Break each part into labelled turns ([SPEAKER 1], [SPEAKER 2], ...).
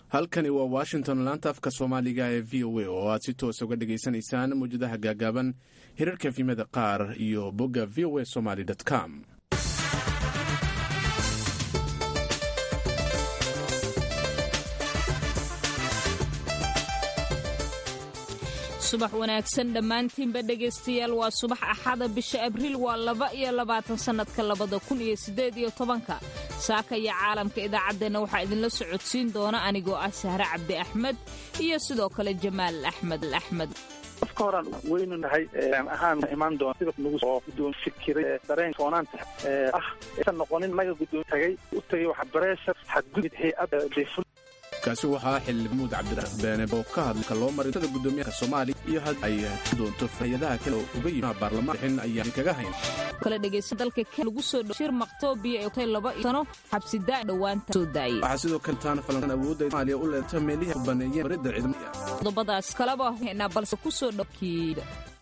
[SPEAKER 1] halkani waa washington laanta afka soomaaliga ee v o a oo aad si toos uga dhagaysanaysaan mawjadaha gaagaaban hirarka efimada qaar iyo bogga v o a somaly com
[SPEAKER 2] subax wanaagsan dhammaantiinba dhegaystayaal waa subax axada bisha abriil waa laba iyo labaatan sannadka labada kun iyo siddeed iyo tobanka saaka iyo caalamka idaacaddeenna waxaa idinla socodsiin doona anigoo ah sahre cabdi axmed iyo sidoo kale jamaal axmed al axmed
[SPEAKER 3] qofka horan weynu nahay ahaan imaan doona sida nagu soo guddoon fikiray dareen foonaanta ah aysan noqonin naga guddoon tagay u tagay waxa bareeshar xadgudub hay-adda deeful
[SPEAKER 1] kaasi waxaa xildhibamuud cabdirabeene oo ka hadlka loo maray tada guddoomiyaha soomaaliya iyo had ay doonto hay-adaha kale oo uga yimi baarlamaan xin ayaan kaga hayn
[SPEAKER 2] kale dhegaysta dalka ken lagu soo shir maqtoobiya ee tay laba sano xabsidaa dhowaanta soo daayay
[SPEAKER 1] waxaa sidoo kale taana falanqan awoodda soomaaliya u leeta meelihii u baneeyeen maridda ciidamada
[SPEAKER 2] qodobadaas kaleba haynaa balse ku soo dhowkiida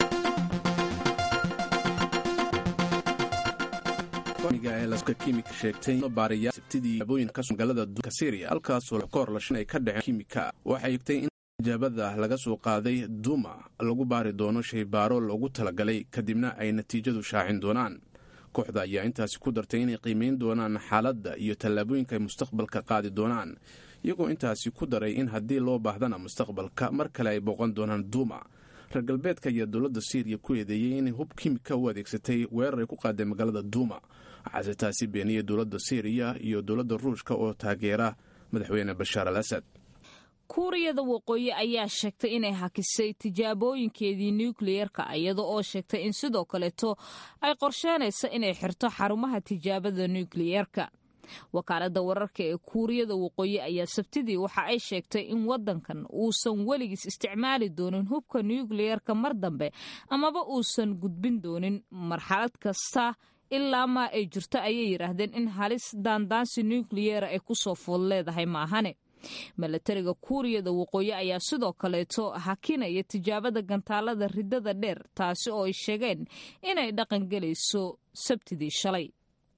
[SPEAKER 1] kimika sheegtay baariyaa sabtidii abooyin ka magaalada duka syriya halkaasoo koor lashin ay ka dhaceen kimika waxay egtay in ijaabada laga soo qaaday duuma lagu baari doono shaybaaro loogu talagalay kadibna ay natiijadu shaacin doonaan kooxda ayaa intaasi ku dartay inay qiimayn doonaan xaaladda iyo tallaabooyinka ay mustaqbalka qaadi doonaan iyagoo intaasi ku daray in haddii loo baahdana mustaqbalka mar kale ay booqan doonaan duuma reer galbeedka ayaa dowladda syriya ku eedeeyey inay hub kimika u adeegsatay weerar ay ku qaadeen magaalada duuma waxaase taasi beeniyey dowladda syriya iyo dowladda ruushka oo taageera madaxweyne bashaar al asad
[SPEAKER 2] kuuriyada waqooyi ayaa sheegtay inay hakisay tijaabooyinkeedii nukliyerka iyada oo sheegtay in sidoo kaleeto ay qorsheynaysa inay xirto xarumaha tijaabada nukliyerka wakaaladda wararka ee kuuriyada waqooyi ayaa sabtidii waxa ay sheegtay in waddankan uusan weligiis isticmaali doonin hubka nukliyerka mar dambe amaba uusan gudbin doonin marxalad kasta ilaa maa ay jirto ayay yidhaahdeen in halis daandaansi nukliyera ay kusoo food leedahay maahane milatariga kuuriyada waqooyi ayaa sidoo kaleeto hakinaya tijaabada gantaalada ridada dheer taasi oo ay sheegeen inay dhaqangelayso sabtidii shalay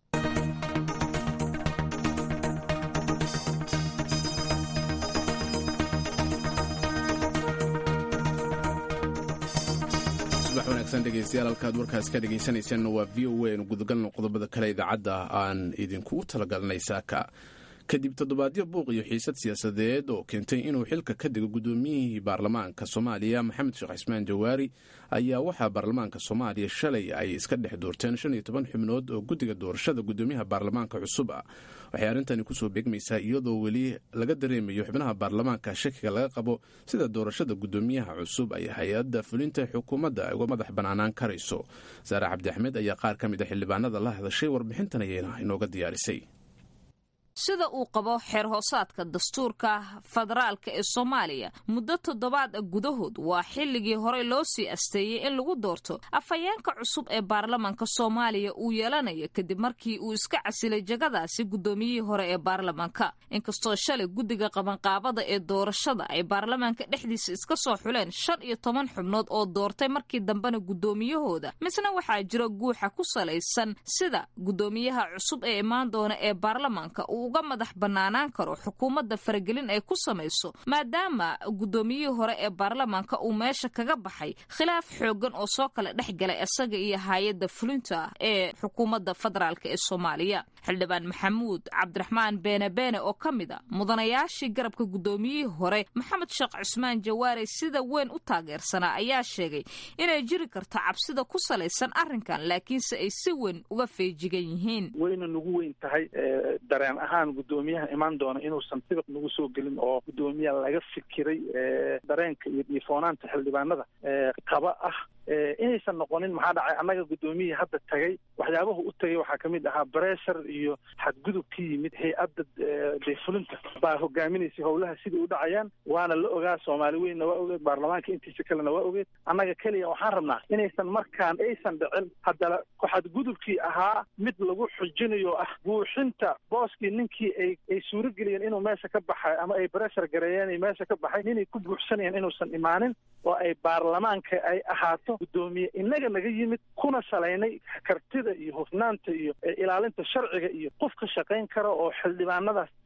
[SPEAKER 1] subax wanaagsan dhegeystayaal halkaad warkaas ka dhegaysanaysan waa v o a nu gudagalno qodobada kale idaacadda aan idinkugu talagalnay saaka kadib toddobaadyo buuq iyo xiisad siyaasadeed oo keentay inuu xilka ka dego guddoomiyihii baarlamaanka soomaaliya maxamed sheekh cismaan jawaari ayaa waxaa baarlamaanka soomaaliya shalay ay iska dhex doorteen shan iyo toban xubnood oo guddiga doorashada guddoomiyaha baarlamaanka cusub ah waxay arrintani kusoo beegmaysaa iyadoo weli laga dareemayo xubnaha baarlamaanka shakiga laga qabo sida doorashada guddoomiyaha cusub ay hay-adda fulinta xukuumadda uga madax bannaanaan karayso saare cabdi axmed ayaa qaar ka mid a xildhibaanada la hadashay warbixintan ayayna inooga diyaarisay
[SPEAKER 2] sida uu qabo xeer hoosaadka dastuurka federaalka ee soomaaliya muddo toddobaad gudahood waa xilligii horey loo sii asteeyey in lagu doorto afhayeenka cusub ee baarlamaanka soomaaliya uu yeelanayo kadib markii uu iska casilay jagadaasi guddoomiyihii hore ee baarlamaanka inkastoo shalay guddiga qabanqaabada ee doorashada ay baarlamaanka dhexdiisa iska soo xuleen shan iyo toban xubnood oo doortay markii dambena guddoomiyahooda misna waxaa jira guuxa ku salaysan sida guddoomiyaha cusub ee imaan doona ee baarlamaanka uga madax bannaanaan karo xukuumadda faragelin ay ku samayso maadaama guddoomiyihii hore ee baarlamaanka uu meesha kaga baxay khilaaf xooggan oo soo kala dhex galay isaga iyo hay-adda fulinta ee xukuumadda federaalk ee soomaaliya xildhibaan maxamuud cabdiraxmaan beene beene oo ka mid a mudanayaashii garabka guddoomiyihii hore maxamed sheekh cismaan jawaare sida weyn u taageersanaa ayaa sheegay inay jiri karto cabsida ku salaysan arrinkan laakiinse ay si weyn uga feejigan yihiin
[SPEAKER 3] wayna nagu weyn tahay dareen ahaan guddoomiyaha imaan doona inuusan sibiq nagu soo gelin oo guddoomiya laga fikiray dareenka iyo dhiifoonaanta xildhibaanada qaba ah inaysan noqonin maxaa dhacay annaga guddoomiyihii hadda tagay waxyaabahu u tagay waxaa kamid ahaa breshar iyo xadgudub ka yimid hay-adda deefulinta baa hogaaminaysay howlaha sidai u dhacayaan waana la ogaa soomaali weynna waa ogeed baarlamaanka intiisa kalena waa ogeed annaga keliya waxaan rabnaa inaysan markaan aysan dhicin haddana xadgudubkii ahaa mid lagu xujinayo ah buuxinta booskii ninkii ay ay suurageliyeen inuu meesha ka baxay ama ay breshar gareeyeen ay meesha ka baxay inay ku buuxsanayeen inuusan imaanin oo ay baarlamaanka ay ahaato guddoomiye inaga naga yimid kuna salaynay kartida iyo hufnaanta iyo ilaalinta sharciga iyo qof ka shaqayn kara oo xildhibaanadaas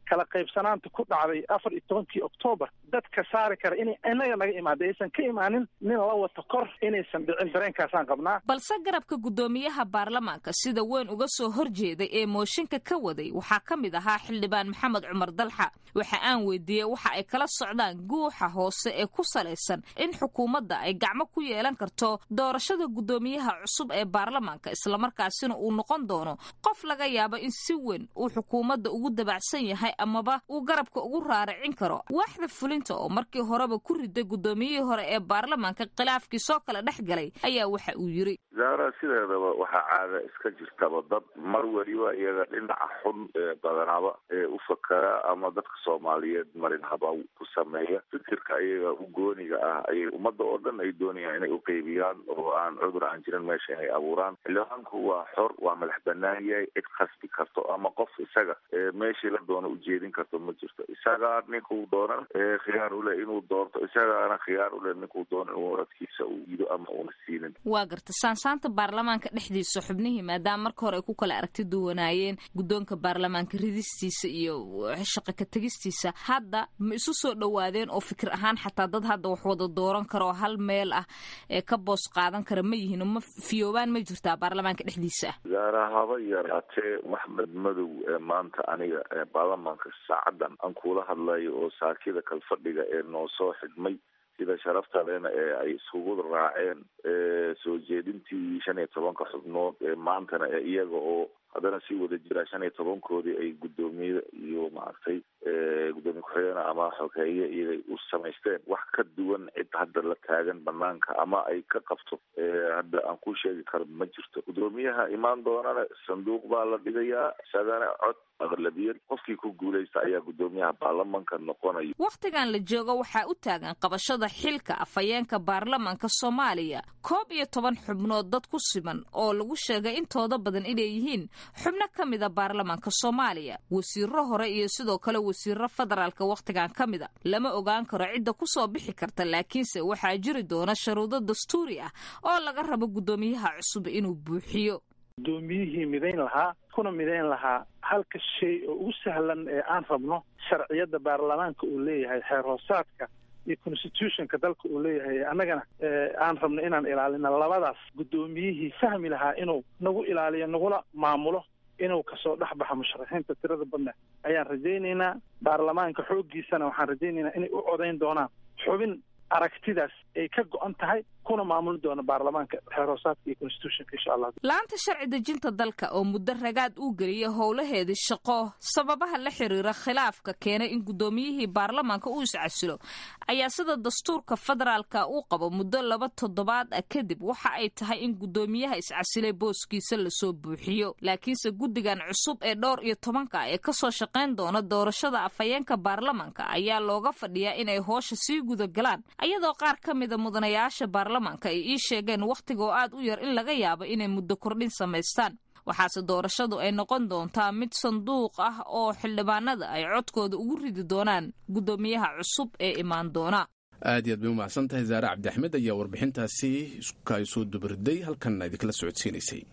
[SPEAKER 3] kala qaybsanaanta ku dhacday afar iyo tobankii oktoobar dadka saari kara inay inaga naga imaada aysan ka imaanin nin la wato kor inaysan dhicin dareenkaasaan qabnaa
[SPEAKER 2] balse garabka guddoomiyaha baarlamaanka sida weyn uga soo horjeeday ee mooshinka ka waday waxaa ka mid ahaa xildhibaan maxamed cumar dalxa waxa aan weydiiyey waxa ay kala socdaan guuxa hoose ee ku salaysan in xukuumadda ay gacmo ku yeelan karto doorashada guddoomiyaha cusub ee baarlamaanka islamarkaasina uu noqon doono qof laga yaabo in si weyn uu xukuumadda ugu dabacsan yahay amaba uu garabka ugu raaricin karo waaxda fulinta oo markii horeba ku riday guddoomiyihii hore ee baarlamaanka khilaafkii soo kala dhex galay ayaa waxa uu yiri
[SPEAKER 4] zaara sideedaba waxaa caada iska jirtaba dad mar weliba iyaga dhinaca xun ee badanaaba ee u fakara ama dadka soomaaliyeed marin habaw ku sameeya fikirka iyaga u gooniga ah ayay ummadda oo dhan ay doonayaan inay uqeybiyaan oo aan cudur aan jirin meesha inay abuuraan xildhibaanku waa xor waa madax banaan yahay cid khasbi karto ama qof isaga meeshii la doono ujeedin karto ma jirto isagaa ninkuu doona khiyaar ule inuu doorto isagaana khiyaar ule ninkuu doono inuu radkiisa uu yido ama uuna siinin
[SPEAKER 2] waa garta saansaanta baarlamaanka dhexdiisa xubnihii maadaama marka hore ay ku kala aragti duwanaayeen guddoonka baarlamaanka ridistiisa iyo shaqa ka tegistiisa hadda ma isu soo dhowaadeen oo fikir ahaan xataa dad hadda wax wada dooran kara oo hal meel ah ee ka boos qaadan kara ma yihiin ma fiyoobaan ma jirtaa baarlamaanka dhexdiisa ah
[SPEAKER 4] zaara haba yaraatee maxmed madow ee maanta aniga ee baarlamaanka saacadan aan kuula hadlayo oo saakida kalfadhiga ee noo soo xidhmay sida sharafta lena ee ay isugu raaceen soo jeedintii shan iyo tobanka xubnood ee maantana ee iyaga oo haddana sii wada jira shan iyo tobankoodii ay guddoomiye iyo maaragtay guddoomiye ku-xigeenah ama xogeeye iyagay u samaysteen wax ka duwan cid hadda la taagan banaanka ama ay ka qabto hadda aan ku sheegi karo ma jirto guddoomiyaha imaan doonana sanduuq baa la dhigayaa isagana cod aqlabiyad qofkii ku guulaysta ayaa guddoomiyaha baarlamanka noqonaya
[SPEAKER 2] wakhtigan la joogo waxaa u taagan qabashada xilka afhayeenka baarlamanka soomaaliya koob iyo toban xubnood dad ku siman oo lagu sheegay intooda badan inay yihiin xubno ka mida baarlamanka soomaaliya wasiiro hore iyo sidoo kale wasiiro federaalka wakhtigan ka mida lama ogaan karo cidda ku soo bixi karta laakiinse waxaa jiri doona sharuudo dastuuri ah oo laga rabo guddoomiyaha cusub inuu buuxiyo
[SPEAKER 3] guddoomiyihii midayn lahaa kuna midayn lahaa halka shay oo ugu sahlan ee aan rabno sharciyadda baarlamaanka uu leeyahay xeer hoosaadka iyo constitutionka dalka uu leeyahay annagana aan rabno inaan ilaalino labadaas guddoomiyihii fahmi lahaa inuu nagu ilaaliyo nagula maamulo inuu kasoo dhex baxo musharaxiinta tirada badna ayaan rajaynaynaa baarlamaanka xooggiisana waxaan rajaynaynaa inay u codayn doonaan xubin aragtidaas ay ka go-an tahay kuna maamuli doono baarlamaanka xeer hoosaadka iyo constitutionka insha allah
[SPEAKER 2] la-anta sharci dejinta dalka oo muddo ragaad uu geliyay howlaheedii shaqo sababaha la xiriira khilaafka keenay in guddoomiyihii baarlamaanka uu iscasilo ayaa sida dastuurka federaalka uu qabo muddo laba toddobaad ah kadib waxa ay tahay in guddoomiyaha iscasilay booskiisa lasoo buuxiyo laakiinse guddigan cusub ee dhowr iyo tobanka ee kasoo shaqayn doona doorashada afhayeenka baarlamaanka ayaa looga fadhiyaa inay hoosha sii gudagalaan ayadoo qaar ka mida mudanayaasha baarlamaanka ay ii sheegeen wakhtiga oo aad u yar in laga yaabo inay muddo kordhin samaystaan waxaase doorashadu ay noqon doontaa mid sanduuq ah oo xildhibaanada ay codkooda ugu ridi doonaan guddoomiyaha cusub ee imaan doona
[SPEAKER 1] aad iyo aad bay u mahadsan tahay zaare cabdi axmed ayaa warbixintaasi iska soo dubarday halkanna idinkala socodsiinaysay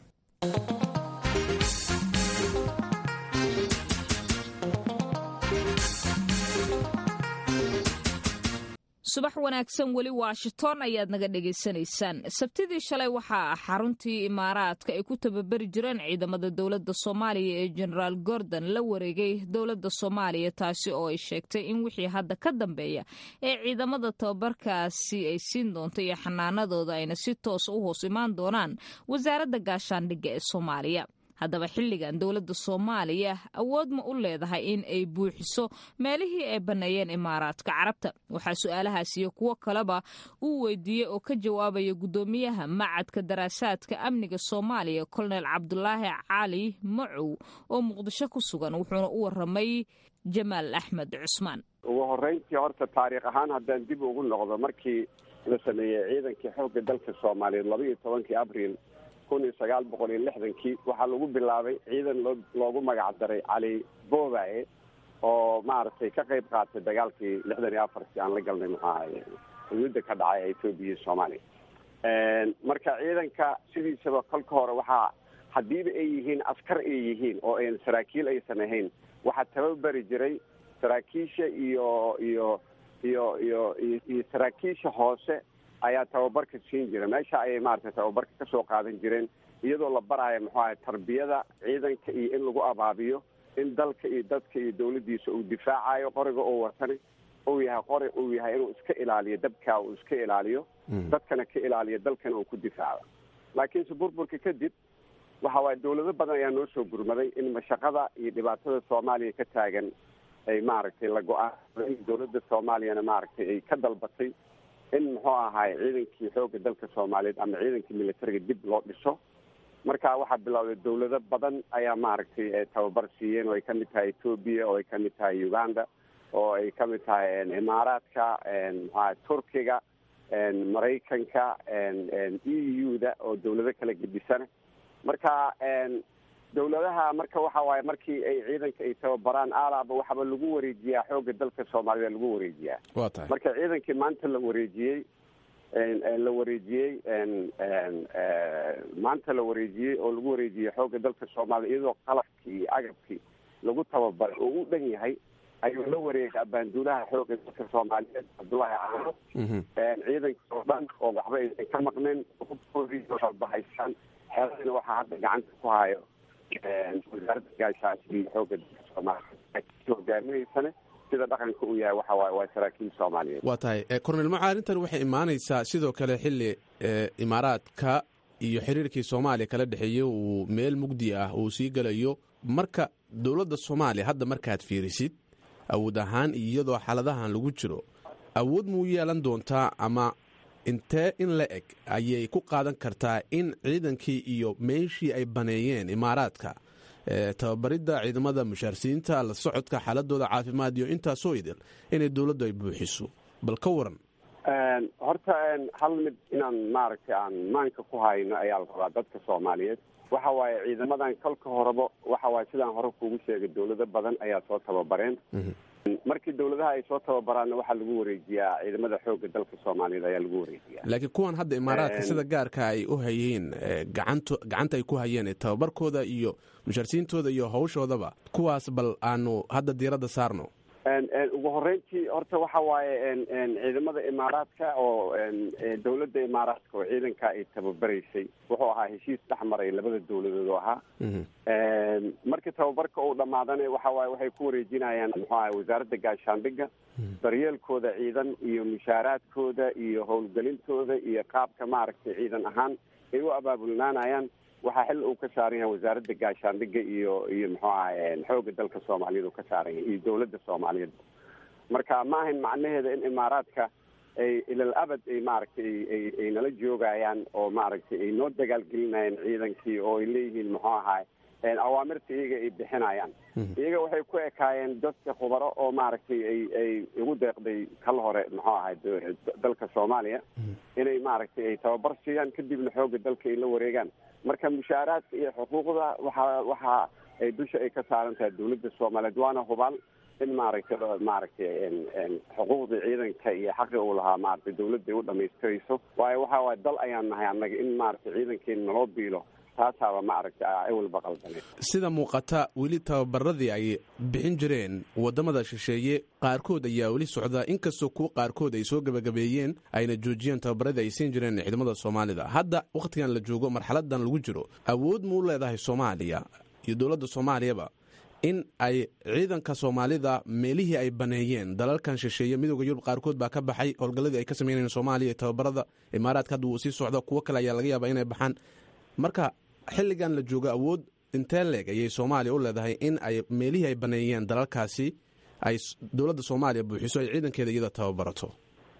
[SPEAKER 2] subax wanaagsan weli washington ayaad naga dhegaysanaysaan sabtidii shalay waxaa xaruntii imaaraadka ay ku tababari jireen ciidamada dowladda soomaaliya ee genaraal gordon la wareegay dowladda soomaaliya taasi oo ay sheegtay in wixii hadda ka dambeeya ee ciidamada tababarkaasi ay siin doonto iyo xanaanadooda ayna si toosa u hoos imaan doonaan wasaaradda gaashaandhigga ee soomaaliya haddaba xilligan dowladda soomaaliya awood ma u leedahay in ay buuxiso meelihii ay banneeyeen imaaraadka carabta waxaa su-aalahaas iyo kuwo kaleba uu weydiiyey oo ka jawaabaya guddoomiyaha macadka daraasaadka amniga soomaaliya kolonel cabdulaahi cali macow oo muqdisho ku sugan wuxuuna u waramay jamaal axmed cusmaan
[SPEAKER 5] ugu horeyntii horta taariikh ahaan haddaan dib ugu noqdo markii la sameeyey ciidankii xoogga dalka soomaaliyeed laba iyo tobankii abriil kun iyo sagaal boqol iyo lixdankii waxaa lagu bilaabay ciidan loo loogu magac daray cali boobaye oo maaragtay ka qayb qaatay dagaalkii lixdan iyo afartii aan la galnay maxaahaye xuduudda ka dhacay ee etoobiya iyo soomaaliya marka ciidanka sidiisaba kolka hore waxaa haddiiba ay yihiin askar ay yihiin oo ayn saraakiil aysan ahayn waxaa tababari jiray saraakiisha iyo iyo iyo iyo iyo saraakiisha hoose ayaa tababarka siin jira meesha ayay maaragtay tababarka kasoo qaadan jireen iyadoo la baraayo muxuu ahay tarbiyada ciidanka iyo in lagu abaabiyo in dalka iyo dadka iyo dawladdiisa uu difaacayo qoriga oo watani uu yahay qori uu yahay inuu iska ilaaliyo dabkaa uu iska ilaaliyo dadkana ka ilaaliyo dalkana uu ku difaaco laakiinse burburka kadib waxa waaye dawlado badan ayaa noo soo gurmaday in mashaqada iyo dhibaatada soomaaliya ka taagan ay maaragtay la go-aan in dawladda soomaaliyana maaragtay ay ka dalbatay in muxuu ahaay ciidankii xoogga dalka soomaaliyeed ama ciidankii militariga dib loo dhiso marka waxaa bilowday dawlado badan ayaa maaragtay tababar siiyeen oo ay kamid tahay etoobiya oo ay kamid tahay uganda oo ay kamid tahay imaaraadka mxuaha turkiga maraykanka e u da oo dawlado kala gedisana marka dawladaha marka waxa waaye markii ay ciidanka ay tababaraan alaaba waxaba lagu wareejiyaa xoogga dalka soomaalida lagu wareejiyaa
[SPEAKER 1] waa tahay
[SPEAKER 5] marka ciidankii maanta la wareejiyey la wareejiyey maanta la wareejiyey oo lagu wareejiyey xoogga dalka soomaaliya iyadoo qalabkii iyo agabkii lagu tababaray oo u dhan yahay ayuu la wareegay abaanduulaha xoogga dalka soomaaliyeed cabdullaahi caano ciidanka oo dhan oo waxba aysan ka maqneen bahaysaan xeeladina waxaa hadda gacanta ku hayo wasaaradda gaashaashka iyo xoogga dalka soomaaliya hogaaminaysane sida dhaqanka uu yahay waxa waaye waa saraakiil soomaaliyeed
[SPEAKER 1] waa tahay cornel maca arrintan waxay imaanaysaa sidoo kale xilli imaaraadka iyo xiriirkii soomaaliya kala dhexeeyey uu meel mugdi ah uu sii gelayo marka dowladda soomaaliya hadda markaad fiirisid awood ahaan iyadoo xaaladahan lagu jiro awood muu yeelan doontaa ama intee in la eg ayay ku qaadan kartaa in ciidankii iyo meeshii ay baneeyeen imaaraadka tababaridda ciidamada mushaarsiinta la socodka xaaladooda caafimaad iyo intaasoo idil inay dowladdu ay buuxiso bal ka waran
[SPEAKER 5] horta hal mid inaan maaragtay aan maanka ku hayno ayaa la rabaa dadka soomaaliyeed waxa waaye ciidamadan kolka horeba waxa waaye sidaan hore kuugu sheegay dawlado badan ayaa soo tababareen markii dawladaha ay soo tababaraanna waxaa lagu wareejiyaa ciidamada xoogga dalka soomaaliyeed ayaa lagu wareejiyaa
[SPEAKER 1] laakiin kuwan hadda imaaraadka sida gaarka ay u hayeen gacanto gacanta ay ku hayeen tababarkooda iyo mushaarsiintooda iyo hawshoodaba kuwaas bal aanu hadda diiradda saarno
[SPEAKER 5] ugu horeyntii horta waxa waaye ciidamada imaaraadka oo dawladda imaaraadka oo ciidanka ay tababaraysay wuxuu ahaa heshiis dhex maray labada dawladood oo ahaa markii tababarka uu dhamaadana waxa waaye waxay ku wareejinayaan muxuu ahay wasaaradda gaashaandhigga daryeelkooda ciidan iyo mushaaraadkooda iyo howlgelintooda iyo qaabka maaragtay ciidan ahaan ay u abaabulnaanayaan waxaa xil uu ka saaran yahay wasaaradda gaashaandhigga iyo iyo muxuu ahay xoogga dalka soomaaliyeed uu ka saaran yahay iyo dawladda soomaaliyeed marka ma ahayn macnaheeda in imaaraadka ay ilal abad ay maaragtay ay ay nala joogayaan oo maaragtay ay noo dagaalgelinayaan ciidankii oo ay leeyihiin muxuu ahaay awaamirta iyaga ay bixinayaan iyaga waxay ku ekaayeen dadka khubaro oo maaragtay ay ay igu deeqday kal hore muxuu ahay dalka soomaaliya inay maaragtay ay tababar siiyaan kadibna xoogga dalka ay la wareegaan marka mushaaraadka iyo xuquuqda waxa waxa ay dusha ay ka saaran tahay dawladda soomaaliyeed waana hubaal in maaragtay maaragtay xuquuqdii ciidanka iyo xaqi uu lahaa maaragtay dawladda ay u dhamaystirayso waayo waxa waaye dal ayaan nahay annaga in maaragtay ciidankeena naloo biilo taasaaba maaragtay awalba qaldaneed
[SPEAKER 1] sida muuqata weli tababaradii ay bixin jireen waddamada shisheeye qaarkood ayaa weli socda inkastoo kuwa qaarkood ay soo gebagabeeyeen ayna joojiyeen tababaradii ay siin jireen ciidamada soomaalida hadda wakhtigan la joogo marxaladan lagu jiro awood muu leedahay soomaaliya iyo dowladda soomaaliyaba in ay ciidanka soomaalida meelihii ay baneeyeen dalalkan shisheeye midooda yurub qaarkood baa ka baxay howlgalladii ay ka sameynayeen soomaaliya tababarada imaaraadka hadda wuu sii socda kuwo kale ayaa laga yaabaa inay baxaan marka xilligan la joogo awood intee leeg ayay soomaaliya u leedahay in ay meelihii ay baneeyeen dalalkaasi ay dowladda soomaaliya buuxiso ay ciidankeeda iyada tababarato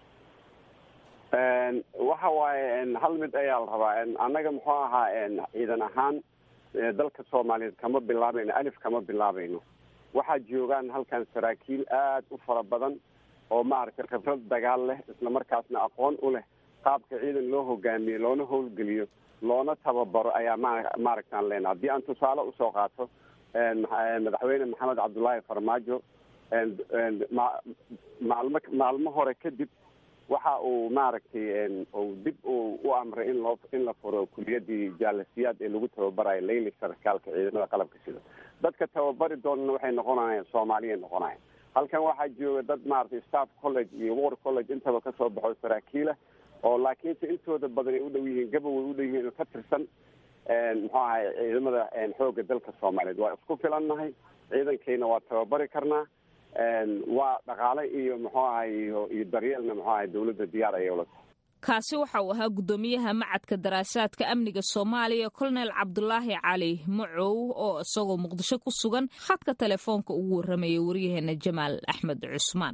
[SPEAKER 5] waxa waaye hal mid ayaa la rabaa annaga muxuu ahaa ciidan ahaan dalka soomaaliyeed kama bilaabayno alif kama bilaabayno waxaa joogaan halkan saraakiil aad u fara badan oo maaragtay khibrad dagaal leh isla markaasna aqoon u leh qaabka ciidan loo hogaamiyo loona howlgeliyo loona tababaro ayaa ma maaragtaan leena haddii aan tusaale usoo qaato madaxweyne maxamed cabdullaahi farmaajo maalmo maalmo hore kadib waxa uu maaragtay uu dib uu u amray in loo in la furo kuliyadii jaalasiyaad ee lagu tababarayo leyli sarkaalka ciidamada qalabka sida dadka tababari doonana waxay noqonayaan soomaaliya noqonayan halkan waxaa jooga dad maaragtay staff college iyo war college intaba kasoo baxo saraakiila oo laakiinse intooda badan ay u dhow yihiin gabaway u dhow yihiin ka tirsan muxuu ahay ciidamada xoogga dalka soomaaliyeed waa isku filannahay ciidankayna waa tababari karnaa waa dhaqaale iyo muxuu ahay iyo iyo daryeelna muxuu ahay dawladda diyaar ayay ula tahay
[SPEAKER 2] kaasi waxa uu ahaa guddoomiyaha macadka daraasaadka amniga soomaaliya kolonel cabdulaahi cali macow oo isagoo muqdisho ku sugan khadka telefoonka ugu warramayay waryaheena jamaal axmed cusmaan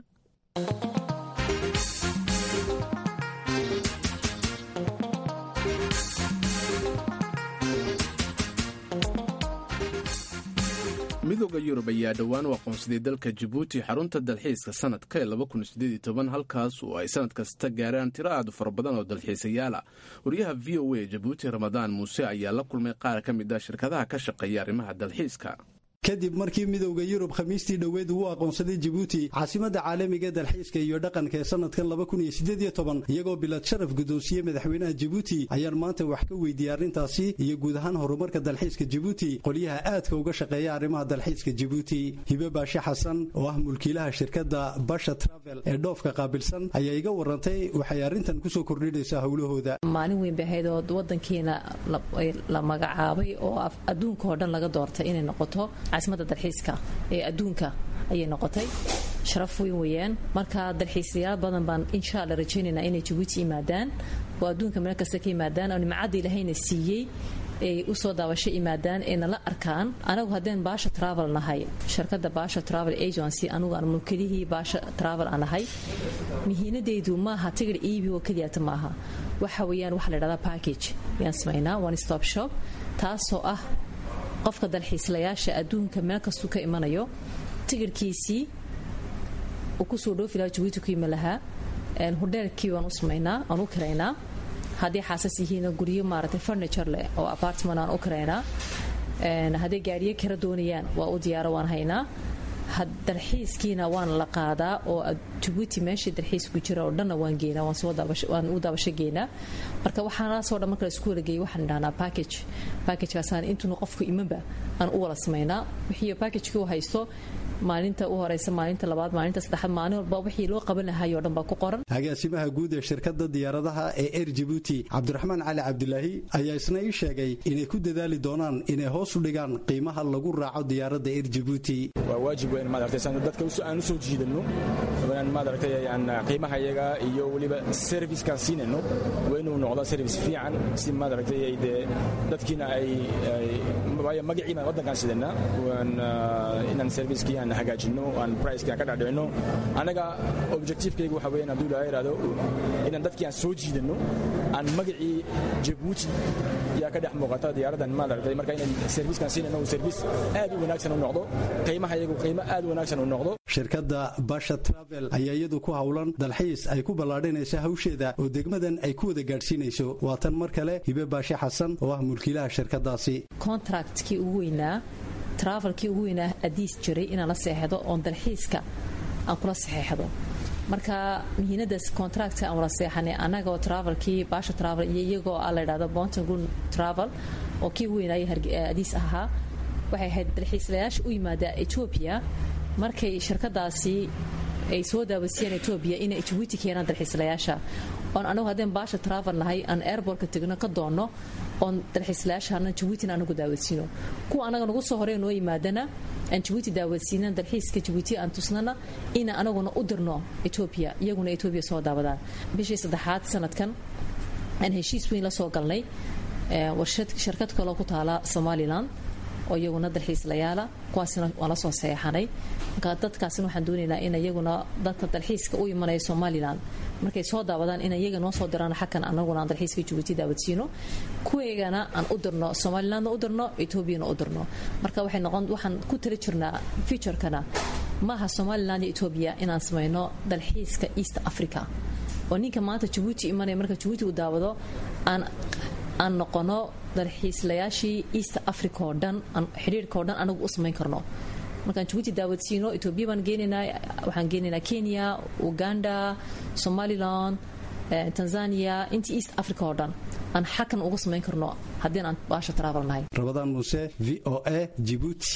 [SPEAKER 1] midooda yurub ayaa dhowaan u aqoonsaday dalka jabuuti xarunta dalxiiska sanadka ee halkaas oo ay sanad kasta gaaraan tiro aad u fara badan oo dalxiisayaala wariyaha v o a jabuuti ramadaan muuse ayaa la kulmay qaar ka mid ah shirkadaha ka shaqeeya arrimaha dalxiiska
[SPEAKER 6] kadib markii midowda yurub khamiistii dhoweed uu aqoonsaday jabuuti caasimadda caalamiga dalxiiska iyo dhaqanka ee sanadkan iyagoo bilad sharaf guddoonsiye madaxweynaha jabuuti ayaan maanta wax ka weydiiyey arrintaasi iyo guud ahaan horumarka dalxiiska jabuuti qolyaha aadka uga shaqeeya arrimaha dalxiiska jabuuti hibe baashe xasan oo ah mulkiilaha shirkadda basha travel ee dhoofka qaabilsan ayaa iga warantay waxay arrintan kusoo kordhinaysaa howlahooda
[SPEAKER 7] maalin weyn bay ahayd oo wadankiina la magacaabay oo adduunka oo dhan laga doortay inay noqoto caasimadda dalxiiska ee adduunka ayay noqotay sharaf weyn weeyaan marka dalxiisayaal badan baan insha alla rajaynaynaa inay jabuuti yimaadaan oo adduunka meel kasta ka yimaadaan oo nimcadda ilahayna siiyey ay usoo daabasho yimaadaan ee nala arkaan anagu haddeen baasha travel nahay shirkadda baasha travel agency anugu aan mulkilihii baasha travel aan nahay mihiinadeydu maaha tigir iibi oo keliyata maaha waxa weeyaan waxa la dhahdaa package yaan samaynaa one stop shop taasoo ah qofka dalxiislayaasha adduunka meel kastuu ka imanayo tigirhkiisii uu kusoo dhoofi lahaa jabuuti ku yimi lahaa hodheelkii waan u samaynaa aan u kiraynaa haddii xaasas yihiin guryo maaragtay furniture leh oo apartment aan u kiraynaa hadday gaariyo kara doonayaan waa u diyaaro waan haynaa dalxiiskiina waan la qaadaa oo jabuuti meeshii dalxiisku jira oo dhanna waan geenaa waan u daabasho geenaa marka waxaanaasoo dhan marka la isku walageeyay waxaan dhahnaa package packagekaasaan intuuna qofku imanba aan u wala samaynaa wixii packagekii u haysto maalinta u horeysa maalinta labaad maalinta saddexaad maalin walba wixii loo qaban lahaayoo dhan baa ku qoran
[SPEAKER 6] agaasimaha guud ee shirkadda diyaaradaha ee air jabuuti cabdiraxmaan cali cabdilaahi ayaa isna ii sheegay inay ku dadaali doonaan inay hoos u dhigaan qiimaha lagu raaco diyaaradda air jabuuti
[SPEAKER 8] waa waajib weyn maaragtay dadka aan u soo jiidano inaan maaragtay aan qiimaha iyaga iyo weliba servicekaan siinayno waa inuu noqdo service fiican si maaragtay ay dee dadkiina ay waayo magaciina waddankaan sidana inaan servicekii aan hagaajino aan pricekii aan ka dhaadhicino anaga objectivekayga waxa weeyaan hadduu ilaaha yidhahdo inaan dadkii aan soo jiidano aan magacii jabuuti yaa ka dhex muuqata diyaaraddan maaragtay marka inaan servicekaan siinayno uu service aad u wanaagsan u noqdo qiimaha iyagu qiimo aad u wanaagsan u noqdo
[SPEAKER 6] shirkadda basha travel ayaa iyadu ku howlan dalxiis ay ku ballaadhinayso hawsheeda oo degmadan ay ku wada gaadhsiinayso waa tan mar kale hibe baashe xasan oo ah mulkiilaha shirkadaasi
[SPEAKER 7] contractkii ugu weynaa travelkii ugu weynaa adiis jiray inaan la seexdo oon dalxiiska aan kula saxeexdo marka muhiinadaas contractka aan wala seexanay annagoo travelkii baasha travel iyo iyagoo a la ydhahdo bontagun travel oo kii ugu weynaayo adiis ahaa waxay ahayd dalxiislayaasha u yimaada etoobiya markay shirkadaasi ay soo daawasiyeen etoobiya inay jabuuti keenaan dalxiislayaasha oon anagu haddeen baasha travel nahay aan airbortka tegno ka doonno oon dalxiislayaashana jabuutina anagu daawasiino kuwa anaga nagu soo horey noo yimaadana aan jabuuti daawasiinan dalxiiska jabuuti aan tusnana ina anaguna u dirno etoobiya iyaguna etoobiya soo daawadaan bishii saddexaad sanadkan aan heshiis weyn la soo galnay shirkad kaloo ku taala somalilan oo iyaguna dalxiislayaala kuwaasna waan la soo seexanay marka dadkaasina waxaan doonaynaa in iyaguna dadka dalxiiska u imanaya somalilan markay soo daawadaan in iyaga noo soo diraan xagkan anaguna aan dalxiiska jabuuti daawadsiino kuweegana aan u dirno somalilandna u dirno etoobiyana u dirno marka waxay noqon waxaan ku tali jirnaa futurekana maaha somaliland iyo etoobiya inaan samayno dalxiiska east africa oo ninka maanta jabuuti imanaya marka jabuuti uu daawado aan aan noqono dalxiislayaashii east africa oo dhan xidhiirka oo dhan anagu u samayn karno markaan jabuuti daawadsiino etoobiya baan geenaynaa waxaan geenaynaa kenya uganda somaliland tanzania intii east africa oo dhan aan xakan uga samayn karno haddii aan baasha travel nahay
[SPEAKER 6] rabadaan muuse v o a jibuuti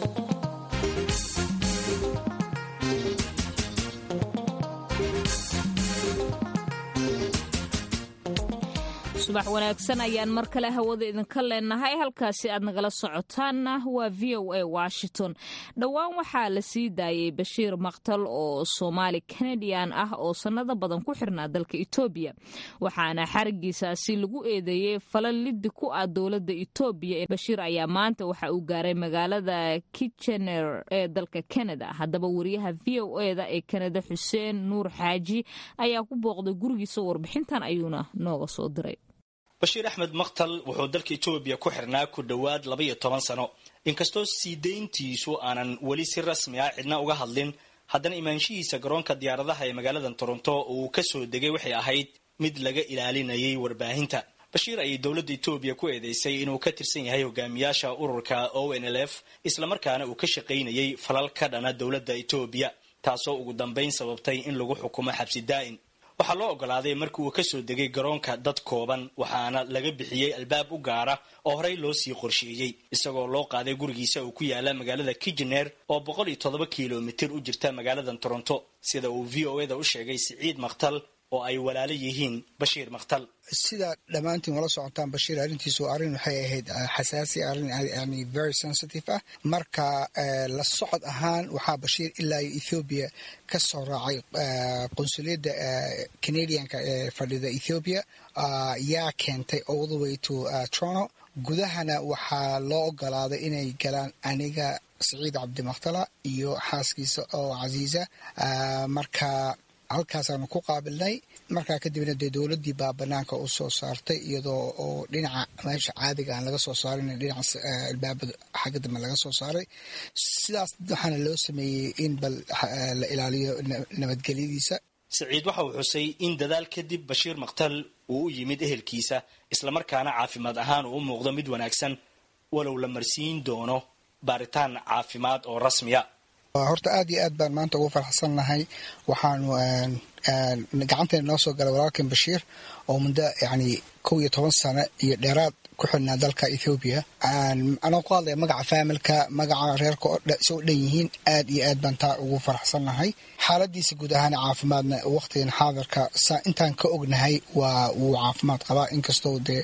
[SPEAKER 2] subax wanaagsan ayaan mar kale hawada idinka leenahay halkaasi aad nagala socotaanna waa v o a washington dhowaan waxaa la sii daayay bashiir maktal oo soomaali kanadian ah oo sannado badan ku xirnaa dalka etoobiya waxaana xarigiisaasi lagu eedeeyey falan liddi ku ah dowladda etoobiya bashiir ayaa maanta waxa uu gaaray magaalada kitchener ee dalka canada haddaba wariyaha v o eda ee kanada xuseen nuur xaaji ayaa ku booqday gurigiisa warbixintan ayuuna nooga soo diray
[SPEAKER 9] bashiir axmed maktal wuxuu dalka etoobiya ku xirnaa ku dhowaad labaiyo toban sano inkastoo sii dayntiisu aanan weli si rasmi ah cidna uga hadlin haddana imaanshihiisa garoonka diyaaradaha ee magaalada toronto uu ka soo degay waxay ahayd mid laga ilaalinayay warbaahinta bashiir ayay dowladda etoobiya ku eedeysay inuu ka tirsan yahay hogaamiyaasha ururka o n l f islamarkaana uu ka shaqaynayay falal ka dhana dowladda etoobiya taasoo ugu dambayn sababtay in lagu xukumo xabsi daa'in waxaa loo ogolaaday markii uu ka soo degay garoonka dad kooban waxaana laga bixiyey albaab u gaara oo horey loo sii qorsheeyey isagoo loo qaaday gurigiisa uu ku yaala magaalada kijener oo boqol iyo toddoba kilomitir u jirta magaalada toronto sida uu v o eda u sheegay siciid makhtal oo ay walaalo yihiin bashiir makhtal
[SPEAKER 10] sida dhammaantiin wala socotaan bashiir arrintiisu arrin waxay ahayd xasaasi arrin yani very sensitive ah marka la socod ahaan waxaa bashiir ilaa ethoobiya ka soo raacay qunsuliyadda canadianka ee fadhida ethoobiya yaa keentay all the way to toronto gudahana waxaa loo ogolaaday inay galaan aniga saciid cabdimakhtala iyo xaaskiisa oo casiisa marka halkaasaanu ku qaabilnay markaa kadibna dee dowladdii baa banaanka u soo saartay iyadoo oo dhinaca meesha caadiga aan laga soo saarin dhinaca albaabada xagga dambe laga soo saaray sidaas waxaana loo sameeyey in bal la ilaaliyo nabadgelyadiisa
[SPEAKER 9] siciid waxa uu xusay in dadaal kadib bashiir makhtal uu u yimid ehelkiisa islamarkaana caafimaad ahaan uu u muuqdo mid wanaagsan walow la marsiin doono baaritaan caafimaad oo rasmiya
[SPEAKER 10] horta aad iyo aad baan maanta ugu faraxsan nahay waxaanu gacanteena noo soo galay walaalkan bashiir oo muddo yani kow iyo toban sano iyo dheeraad ku xidhnaa dalka ethoobiya anoo ku hadlaya magaca faamilka magaca reerka isoo dhan yihiin aad iyo aad baan taa ugu faraxsan nahay xaaladiisa guud ahaan caafimaadna waqtigan xaadirka intaan ka ognahay waa wuu caafimaad qabaa inkastoo dee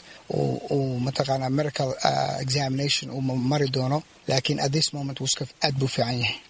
[SPEAKER 10] uu mataqaana medical examination uu mari doono laakiin at this moment wuska aad buu fiican yahay